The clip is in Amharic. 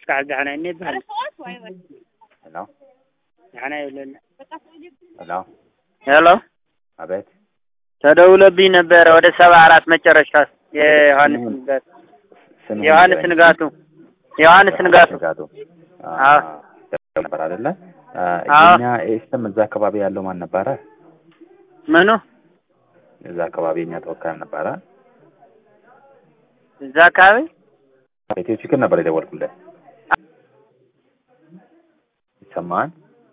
مسكع دعنا إني بهن ሄሎ دعنا يقول ሄሎ ሄሎ አቤት ተደውሎብኝ ነበረ ወደ ሰባ አራት መጨረሻ የዮሐንስ ንጋቱ ስም ዮሐንስ ንጋቱ ዮሐንስ ንጋቱ ንጋቱ አዎ። ነበር አይደለ? አዎ። የኛ ኤስተም እዛ አካባቢ ያለው ማን ነበረ? ምኑ እዛ አካባቢ የኛ ተወካይም ነበረ። እዛ አካባቢ ኢትዮ ችግር ነበር የደወልኩልህ። ይሰማሃል?